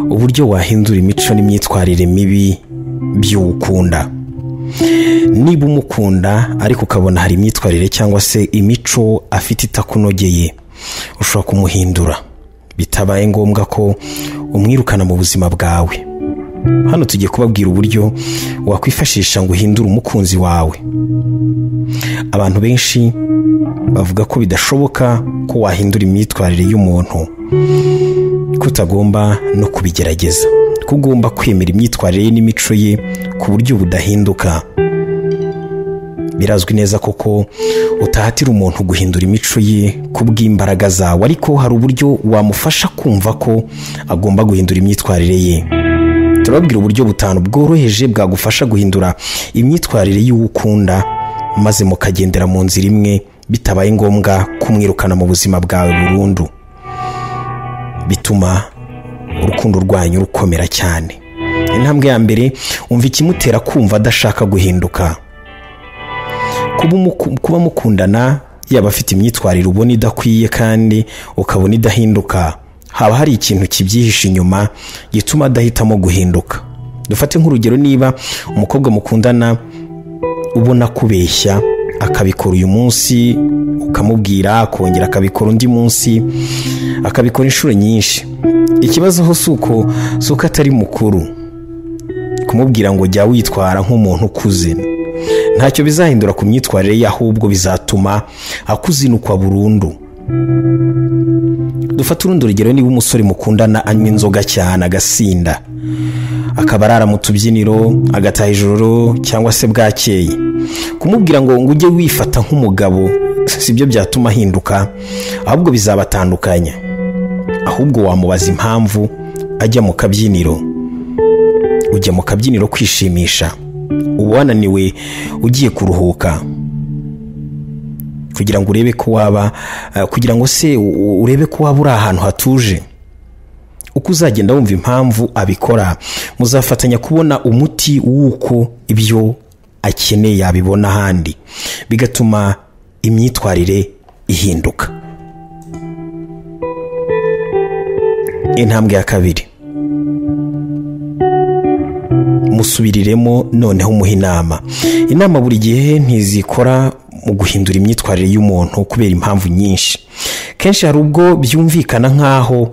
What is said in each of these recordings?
uburyo wahindura imico n'imyitwarire mibi by'uwukunda niba umukunda ariko ukabona hari imyitwarire cyangwa se imico afite itakunogeye ushobora kumuhindura bitabaye ngombwa ko umwirukana mu buzima bwawe hano tugiye kubabwira uburyo wakwifashisha ngo uhindure umukunzi wawe abantu benshi bavuga ko bidashoboka ko wahindura imyitwarire y'umuntu ko utagomba no kubigerageza ko ugomba kwemera imyitwarire ye n'imico ye ku buryo budahinduka birazwi neza koko utahatira umuntu guhindura imico ye ku bw'imbaraga zawe ariko hari uburyo wamufasha kumva ko agomba guhindura imyitwarire ye turababwira uburyo butanu bworoheje bwagufasha guhindura imyitwarire y'uwukunda maze mukagendera mu nzira imwe bitabaye ngombwa kumwirukana mu buzima bwawe burundu bituma urukundo rwanyu rukomera cyane intambwe ya mbere umva ikimutera kumva adashaka guhinduka kuba umuku- kuba mukundana yaba afite imyitwarire ubona idakwiye kandi ukabona idahinduka haba hari ikintu kibyihishe inyuma gituma adahitamo guhinduka dufate nk'urugero niba umukobwa mukundana ubona kubeshya akabikora uyu munsi ukamubwira akongera akabikora undi munsi akabikora inshuro nyinshi ikibazo ho si uko si uko atari mukuru kumubwira ngo jya witwara nk'umuntu ukuze ntacyo bizahindura ku myitwarire ye ahubwo bizatuma akuzinukwa burundu dufate urundi rugero niba umusore mukundana anywa inzoga cyane agasinda akaba arara mu tubyiniro agataha ijoro cyangwa se bwakeye kumubwira ngo ngo ujye wifata nk'umugabo sibyo byatuma ahinduka ahubwo bizabatandukanya ahubwo wamubaza impamvu ajya mu kabyiniro ujya mu kabyiniro kwishimisha uba wananiwe ugiye kuruhuka kugira ngo urebe ko waba eh, kugira ngo se u- u- urebe ko waba uri ahantu hatuje uko uzagenda wumva impamvu abikora muzafatanya kubona umuti w'uko ibyo akeneye yabibona ahandi bigatuma imyitwarire ihinduka intambwe ya kabiri musubiriremo noneho umuhe inama inama buri gihe ntizikora mu guhindura imyitwarire y'umuntu kubera impamvu nyinshi kenshi hari ubwo byumvikana nk'aho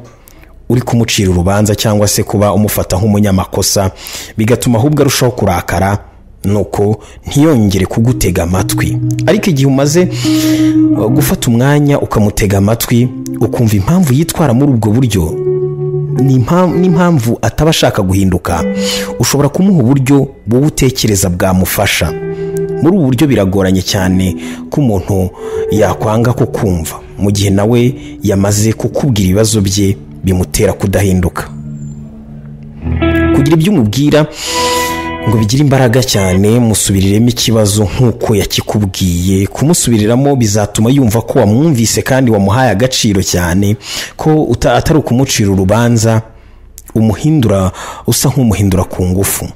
uri kumucira urubanza cyangwa se kuba umufata nk'umunyamakosa bigatuma ahubwo arushaho kurakara nuko ntiyongere kugutega amatwi ariko igihe umaze uh, gufata umwanya ukamutega amatwi ukumva impamvu yitwara muri ubwo buryo ni impam- n'impamvu ataba ashaka guhinduka ushobora kumuha uburyo wowe utekereza bwamufasha muri ubu buryo biragoranye cyane ko umuntu yakwanga ko kumva mu gihe nawe yamaze kukubwira ibibazo bye bimutera kudahinduka kugira ibyo umubwira ngo bigire imbaraga cyane musubiriremo ikibazo nk'uko yakikubwiye kumusubiriramo bizatuma yumva ko wamwumvise kandi wamuhaye agaciro cyane ko uta- atari ukumucira urubanza umuhindura usa nk'umuhindura ku ngufu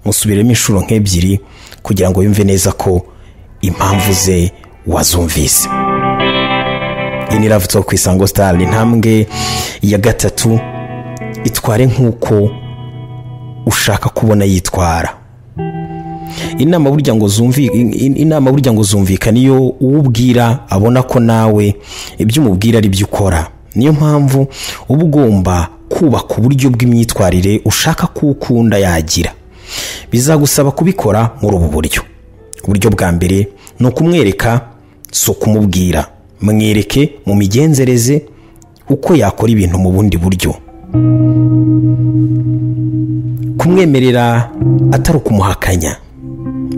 musubiremo inshuro nk'ebyiri kugira ngo yumve neza ko impamvu ze wazumvise iyi ni ravuto ku isango sitari intambwe ya gatatu itware nk'uko ushaka kubona yitwara inama burya ngo zumvi in- in- inama burya ngo zumvikana iyo uwo ubwira abona ko nawe ibyo umubwira ari byo ukora niyo mpamvu uba ugomba kubaka uburyo bw'imyitwarire ushaka ko ukunda yagira bizagusaba kubikora muri ubu buryo uburyo bwa mbere ni ukumwereka si ukumubwira mwereke mu migenzereze uko yakora ibintu mu bundi buryo kumwemerera atari ukumuhakanya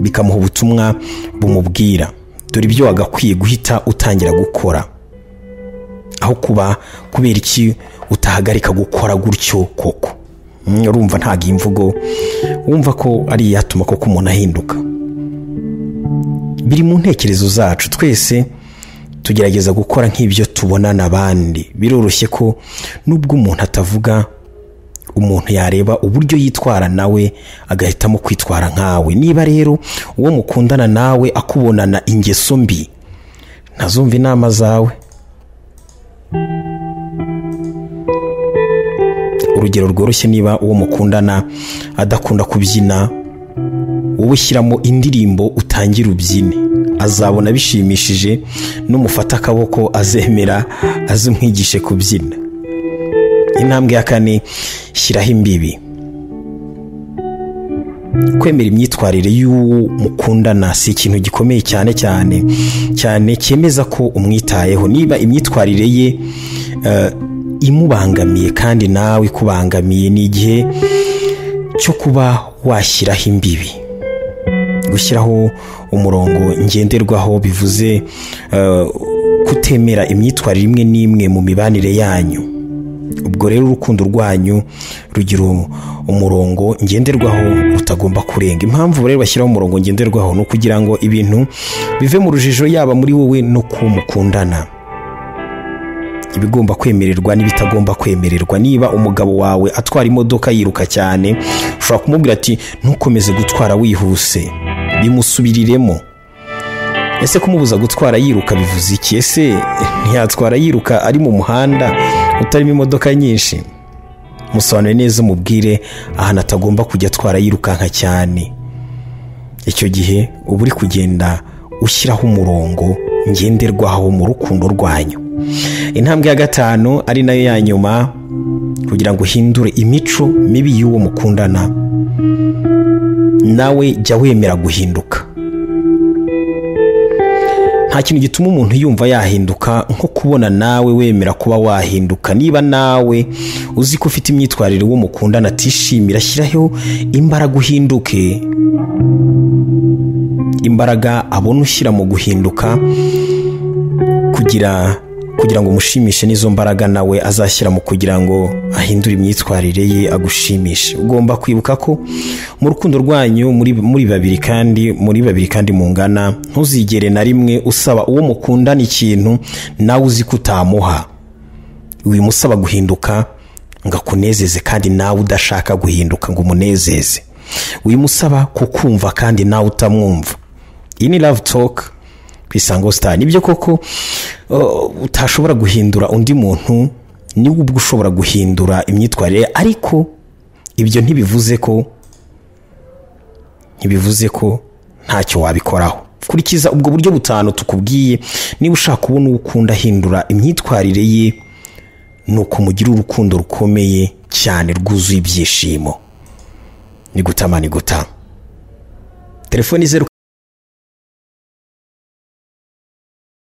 bikamuha ubutumwa bumubwira dore ibyo wagakwiye guhita utangira gukora aho kuba kubera iki utahagarika gukora gutyo koko Mm, urumva ntabwo iyi mvugo wumva ko ari iyatuma koko umuntu ahinduka biri mu ntekerezo zacu twese tugerageza gukora nk'ibyo tubonana abandi biroroshye ko nubwo umuntu atavuga umuntu yareba uburyo yitwara nawe agahitamo kwitwara nkawe niba rero uwo mukundana nawe akubonana ingeso mbi ntazumva inama zawe urugero rworoshye niba uwo mukundana adakunda kubyina wowe ushyiramo indirimbo utangira ubyine azabona bishimishije n'umufata akaboko azemera azimwigishe kubyina intambwe ya kane shyiraho imbibi kwemera imyitwarire y'uwo mukundana si ikintu gikomeye cyane cyane cyane cyemeza ko umwitayeho niba imyitwarire ye imubangamiye kandi nawe ikubangamiye ni igihe cyo kuba washyiraho imbibi gushyiraho umurongo ngenderwaho bivuze kutemera imyitwarire imwe n'imwe mu mibanire yanyu ubwo rero urukundo rwanyu rugira umurongo ngenderwaho rutagomba kurenga impamvu rero bashyiraho umurongo ngenderwaho ni ukugira ngo ibintu bive mu rujijo yaba muri wowe no ku mukundana ibigomba kwemererwa n'ibitagomba kwemererwa niba umugabo wawe atwara imodoka yiruka cyane ushobora kumubwira ati ntukomeze gutwara wihuse bimusubiriremo ese kumubuza gutwara yiruka bivuze iki ese ntiyatwara yiruka ari mu muhanda utarimo imodoka nyinshi musobanure neza umubwire ahantu atagomba kujya atwara yirukanka cyane icyo gihe uba uri kugenda ushyiraho umurongo ngenderwaho mu rukundo rwanyu intambwe ya gatanu ari nayo ya nyuma kugira ngo uhindure imico mibi y'uwo mukundana nawe jya wemera guhinduka nta kintu gituma umuntu yumva yahinduka nko kubona nawe wemera kuba wahinduka niba nawe uzi ko ufite imyitwarire uwo mukundana atishimira ashyiraho imbaraga uhinduke imbaraga abona ushyira mu guhinduka kugira kugira ngo umushimishe n'izo mbaraga nawe azashyira mu kugira ngo ahindure imyitwarire ye agushimishe ugomba kwibuka ko mu rukundo rwanyu muri babiri kandi muri babiri kandi mungana ntuzigere na rimwe usaba uwo mukundana ikintu nawe uzi ko utamuha wimusaba guhinduka ngo akunezeze kandi nawe udashaka guhinduka ngo umunezeze wimusaba kukumva kandi nawe utamwumva iyi ni love talk isango sitari nibyo koko utashobora guhindura undi muntu niwe ubwo ushobora guhindura imyitwarire ariko ibyo ntibivuze ko ntibivuze ko ntacyo wabikoraho kurikiza ubwo buryo butanu tukubwiye niba ushaka kubona uwo ukunda ahindura imyitwarire ye ni ukumugira urukundo rukomeye cyane rwuzuye ibyishimo ni guta ni guta telefoni zeru